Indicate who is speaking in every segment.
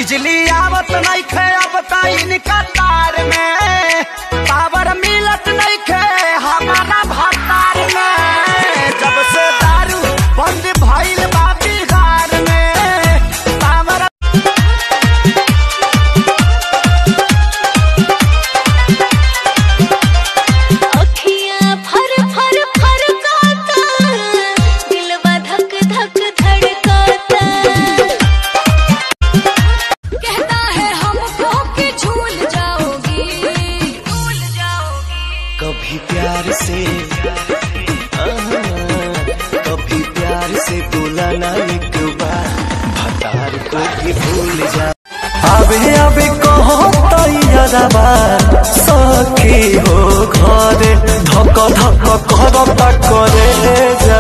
Speaker 1: बिजली आवत नहीं खे अब ताइन कतार में पावर मिलत नहीं खे हमारा भतार में जब से दारू बंद भइल बा बिहार में पावर
Speaker 2: अखियाँ फर फर फरकाता दिलवा धक धक धड़काता कहता है हमको कि झूल जाओगी झूल जाओगी
Speaker 1: कभी प्यार से आहा, कभी प्यार से बोला ना एक बार भतार को भी भूल जा अबे अबे कहो तैयारबा सखी हो घरे धक धक करता करे जा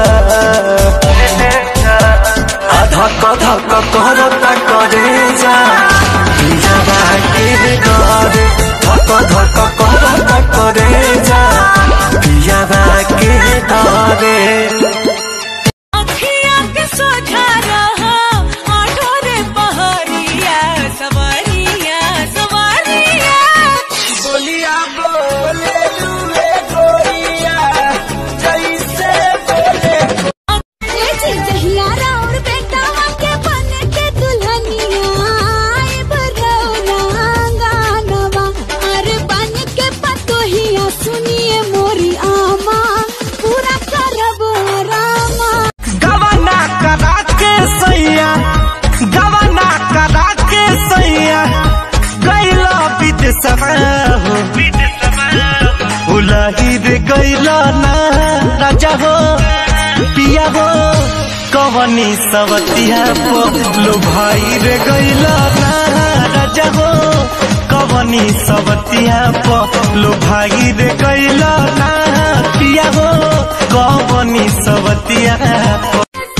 Speaker 1: आ धक धक करता करे जा पियाबा के घरे धक धक करता करे जा पियाबा के घरे
Speaker 2: अखियाँ के सोझा रहा आठो रे पहरिया सवारिया सवारिया
Speaker 1: बोलिया बोले लुए गोरिया जैसे बोले
Speaker 2: ये चिरचहिया राउर बेटावा के बन के दुल्हनिया आए बरौना गानवा अरे बन के पतोहिया सुनिए मोरी आमा पूरा करब रामा
Speaker 1: गवना करा के सैया गवना करा के सैया गैला विदेशवा हो उलही रे गैला ना राजा हो पिया हो कवनी सवतिया पो लो भाई रे गैला ना राजा हो कवनी सवतिया पो लो भाई रे गैला ना पिया हो कवनी सवतिया पो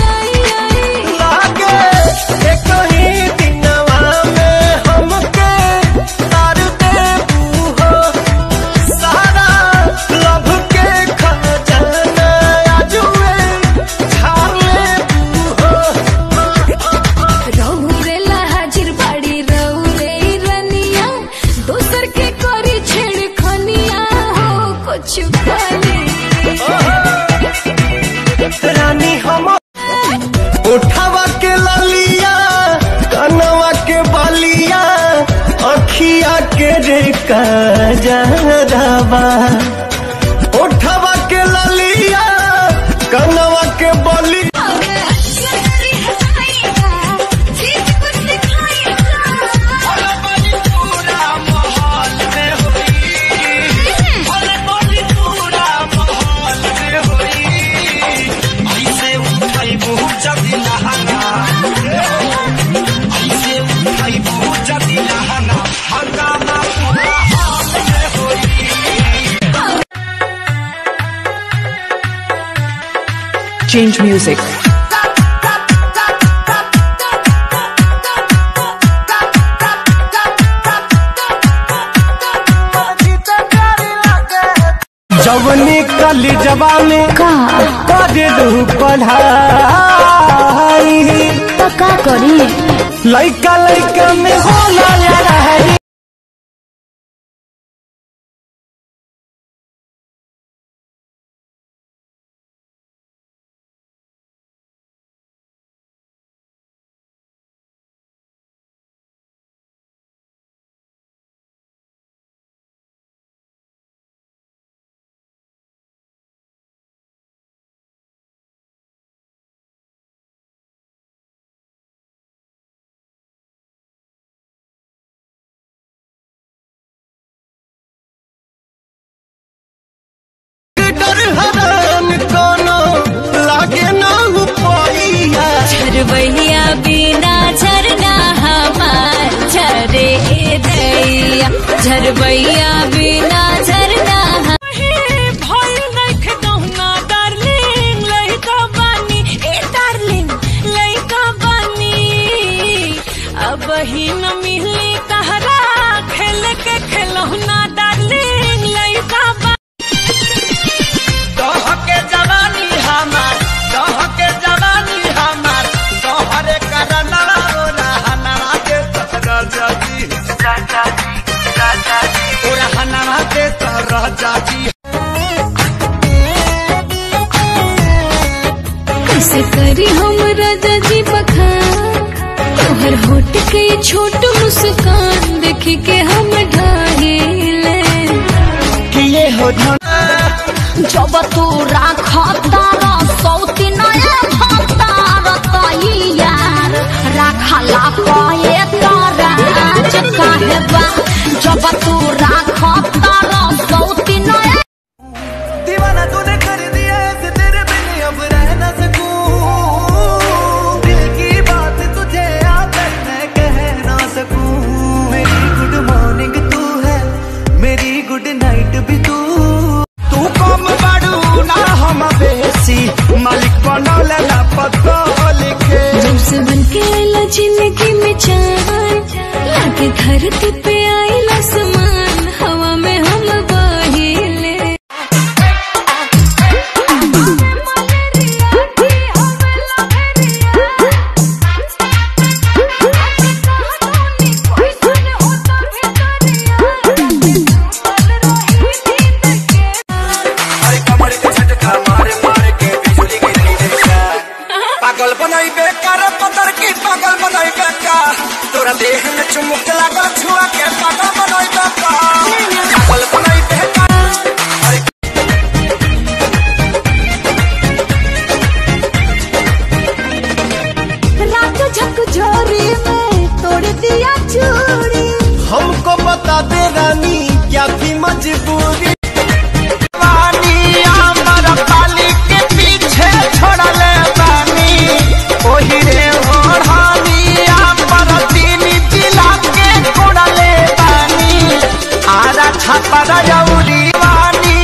Speaker 1: लागे एक ही दिनवा में हमके तार देबू हो सारा लभ के खजाना आजुए झाड़ लेबू हो
Speaker 2: रौरे हाजिर बाड़ी रौरे रनिया दोसर के करी छेड़ खनिया हो कुछ खाली
Speaker 1: रानी हम उठावा के ललिया कनवा के बलिया अखिया के रे कजरवा उठावा के ललिया कनवा के बलिया
Speaker 3: Change music.
Speaker 1: जवनी कली जवानी कर दू पढ़ाई
Speaker 2: तो का करी
Speaker 1: लइका लइका में होला लड़ाई डर हरान कोनो लागे ना पैया
Speaker 2: झरबैया बिना झरना हमार झरे दैया झरबैया बिना झरना भइल देख दहुना डार्लिंग लइका बानी ए डार्लिंग लइका बानी अब ही न मिली तहरा खेल के खेलौना डार्लिंग लइका बानी
Speaker 1: कह के जवानी हमार कह के जवानी हमार तोहरे करना रहना के
Speaker 2: कैसे करी हम राजा जी बखान तोहर होट के ये छोट मुस्कान देख के हम ढाहिले
Speaker 1: किए हो धन
Speaker 4: जब तू राखतार सौती नया भतार तई यार राखला पाए तराज काहे बा जब तू राखतार सौती नया
Speaker 1: दीवाना तूने कर दिया ऐसे तेरे बिन अब रह ना सकूं दिल की बात तुझे आकर मैं कह ना सकूं मेरी गुड मॉर्निंग तू है मेरी गुड नाइट भी तू तू कम बाड़ू ना हम बेसी मालिक बनौले ना पतो लिखे
Speaker 2: जब से बन के आइला जिंदगी में चान लागे धरती पे आइला समान हवा में हम बहिले
Speaker 1: अरे कमर के झटका मारे मारे के बिजली गिरी देखा पागल बनाई बेकार पतर की पागल बनाई बेकार तोरा देह में चुमुक लागल छुआ के पागल बनाई बेकार पागल बनाई बेकार अरे
Speaker 4: रात झकझोरी में तोड़ दिया चूड़ी
Speaker 1: हमको बता दे रानी क्या थी मजबूरी वानी अमर पाली के पीछे छोड़ले बानी ओही रे ओढ़ानी अमर तीन जिला के छोड़ले बानी आरा छापरा जौरी वानी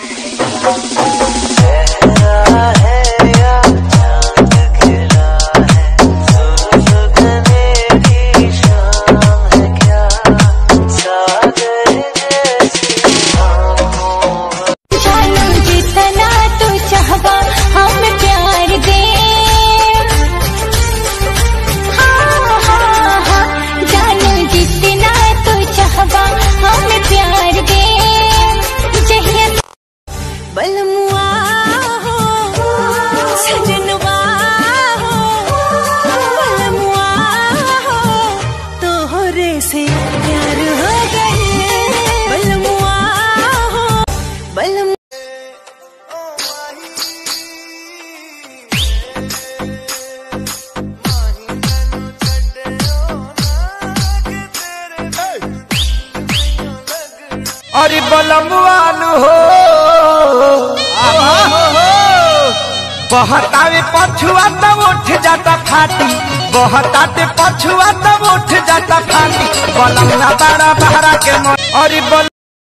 Speaker 2: जानो जितना तू चाहबा हम प्यार दे हाँ, हाँ, हाँ, जानो जितना तू चाहबा हम प्यार दे जहिया बलमुआ हो सजनवा हो बलमुआ हो तोहरे से प्यार हो गए बलमुआ हो बलम
Speaker 1: अरे बलमुआनु हो बहतावे पछुआ तब उठ जाता फाटी बहताते पछुआ तब उठ जाता फाटी बलमुआ बड़ा बहरा के मन अरे बल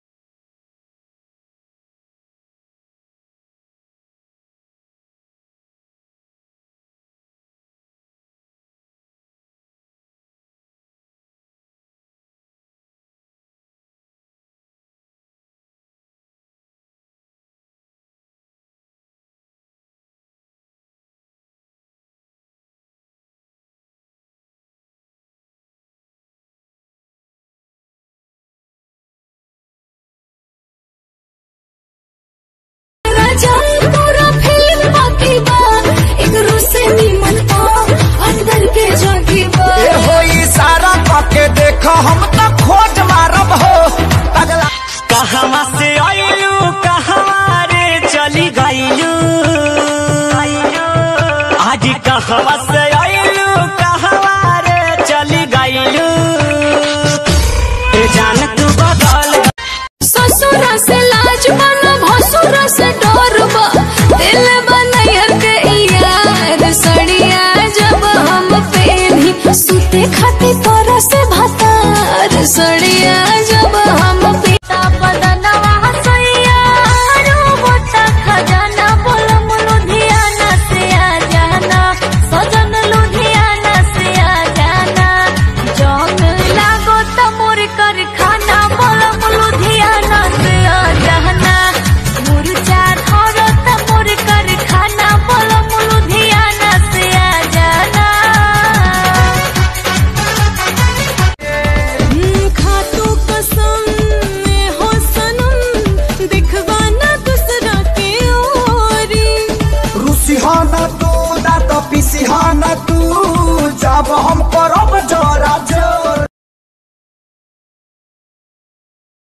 Speaker 2: राजा पूरा फिल्म बाकी बा एक रूसे नीमन पा अंदर के जागी बा
Speaker 1: ए हो इशारा करके देखो हम तो खोज मारब हो पगला कहवा से आइलू कहवा रे चली गइलू आज कहवा से आइलू कहवा रे चली गइलू ए जान तू बदल
Speaker 2: ससुरा से लाज बना भसुरा से डर बा दिल बनैर के यार सड़िया जब हम पेनी सुते खाती तोरा से भतार सड़िया जब हम पिता बदनवा सैया रोबोटा खजाना बोलम लुधियाना से आ जाना सजन लुधियाना से आ जाना जौन लागो त मोर कर खाना बोलम लुधियाना से आ जाना मुरझा धरो त मोर कर खाना बोलम लुधियाना से आ जाना
Speaker 5: हम करब जब